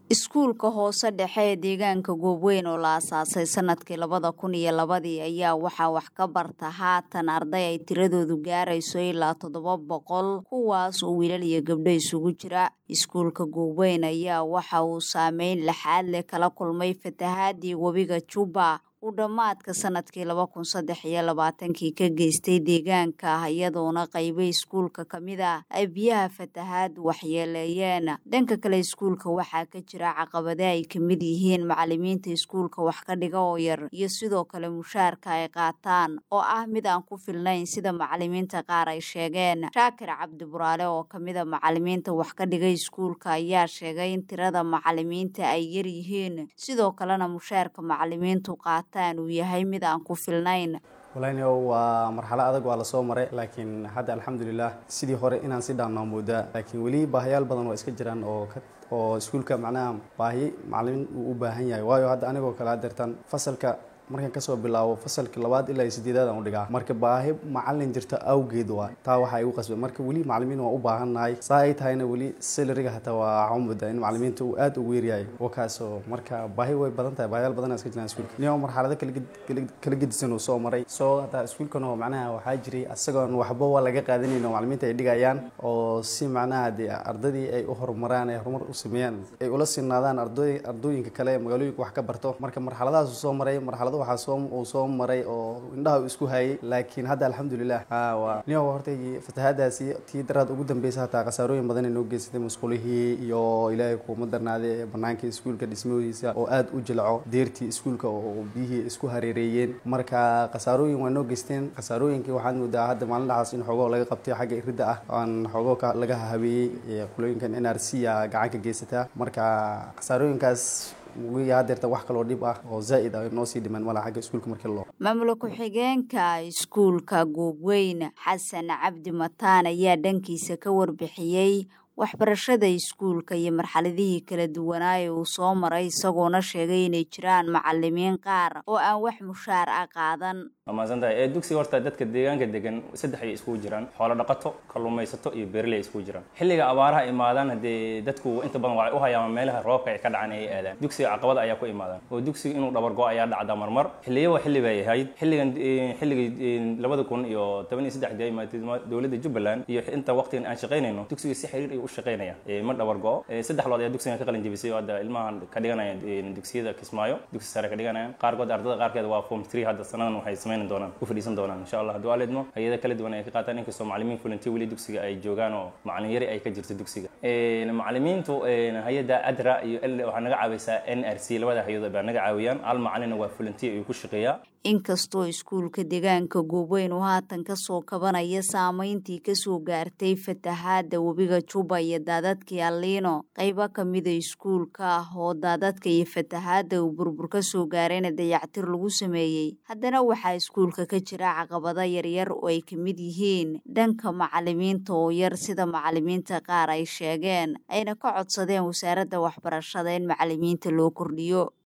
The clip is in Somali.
iskuulka hoose dhexe ee deegaanka goobweyn oo la asaasay sanadkii labada kun iyo labadii ayaa waxaa wax ka barta haatan arday ay tiradoodu gaarayso ilaa toddoba boqol kuwaas oo wiilal iyo gabdho isugu jira iskuulka goobweyn ayaa waxa uu saameyn laxaad leh kala kulmay fatahaadii webiga juba uu dhammaadka sanadkii laba kun saddex iyo labaatankii ka geystay deegaanka iyadoona qaybo iskuulka ka mid a ay biyaha fatahaad waxyeeleeyeen dhanka kale iskuulka waxaa ka jira caqabade ay ka mid yihiin macalimiinta iskuulka wax ka dhiga oo yar iyo sidoo kale mushaarka ay qaataan oo ah mid aan ku filnayn sida macalimiinta qaar ay sheegeen shaakir cabdi buraale oo ka mid a macalimiinta wax ka dhiga iskuulka ayaa sheegay in tirada macalimiinta ay yar yihiin sidoo kalena mushaarka macalimiintu qaata uu yahay mid aan ku filnayn walaynio waa marxalo adag waa lasoo maray laakiin hadda alxamdulilah sidii hore inaan si dhaannaa moodaa laakiin weli baahayaal badan waa iska jiraan oo oo iskuulka macnaha baahi macalimiin uu u baahan yahay waayo hadda anigoo kale hadeertan fasalka markaan kasoo bilaabo fasalka labaad ilaa iyo sideedaad aan u dhigaa marka baahi macalin jirta awgeed waa taa waxaa igu qasbay marka weli macalimiin waa u baahannahay saa ay tahayna weli salariga hataa waa waxaan moodaa in macalimiinta uu aad ugu yaryahay wakaasoo marka baahi way badan tahay baahiyaal badan iska jiraan iskuulka nio marxalado kala gedisan uu soo maray soo hataa iskuulkan oo macnaha waxaa jiray asagoon waxba waa laga qaadanayn oo macalimiinta ay dhigayaan oo si macnaha dee ardadii ay u horumaraan ay horumar u sameeyaan ay ula sinaadaan ardooyinka kale ee magaalooyinka wax ka barto marka marxaladahaas uu soo maray marxalado waxaa soo uu soo maray oo indhaha isku hayay laakiin hadda alxamdulilah waa nio horta fatahaadaasi tii daraad ugu dambeysa hataa khasaarooyin badan ay noo geysatay musqulihii iyo ilaahay kuuma darnaade banaanka iskuulka dhismadiisa oo aad u jilco deertii iskuulka oo biyihii isku hareereeyeen marka khasaarooyin waa noo geysteen khasaarooyinkii waxaad moodaa hadda maalin dhaxaas in xoogoo laga qabtay xagga iridda ah aan xoogoo laga habeeyey qulooyinkan n r c a gacan ka geysataa marka khasaarooyinkaas hadeerta wax kaloo dhib ah oo zaa'id ah noo sii dhiman mala xagga iskuulka markii loo maamula ku-xigeenka iskuulka goobweyn xasan cabdi mataan ayaa dhankiisa ka warbixiyey waxbarashada iskuulka iyo marxaladihii kala duwanaa ee uu soo maray isagoona sheegay inay jiraan macalimiin qaar oo aan wax mushaar ah qaadan maasantahay ee dugsiga horta dadka deegaanka degan saddex ay iskugu jiraan xoolo dhaqato kalluumaysato iyo beerley iskugu jiraan xilliga abaaraha imaadaan haddee dadku inta badan waxay u hayaan meelaha roobka ay ka dhacaan ay aadaan dugsiga caqabada ayaa ku imaadaan oo dugsiga inuu dhabargo ayaa dhacda marmar xilliyaba xilli bay ahayd xilligan xilligii labada kun iyo toban iyo saddexdii ay imaatay dowladda jubbaland iyo inta waqtigan aan shaqaynayno dugsiga si xiriir ay u shaqaynaya ma dhabargo saddex lood ayaa dugsigan ka qalin jebisay oo hadda ilmahan ka dhiganaya dugsiyada kismaayo dugsi sare ka dhiganayaan qaarkood ardada qaarkeed waa form three hadda sanadan waxay samayn doonaan ku fadhiisan doonaan insha allah hadduu aleedmo hay-ada kala duwan ay ka qaataan inkastoo macalimiin fulantiya weli dugsiga ay joogaan oo macalin yari ay ka jirto dugsiga macalimiintu hay-adda adra iyo waxaa naga caawiysaa n r c labada hay-adood baa naga caawiyaan hal macalina waa fulantiya ayuu ku shaqeeyaa inkastoo iskuulka deegaanka goobweyn uu haatan kasoo kabanaya saameyntii kasoo gaartay fatahaada webiga juba iyo daadadkii aliino qaybo kamida iskuulka ah oo daadadka iyo fatahaada uu burbur kasoo gaarayna dayactir lagu sameeyey haddana waxaa iskuulka ka jira caqabado yaryar oo ay kamid yihiin dhanka macalimiinta oo yar sida macalimiinta qaar ay sheegeen ayna ka codsadeen wasaaradda waxbarashada in macalimiinta loo kordhiyo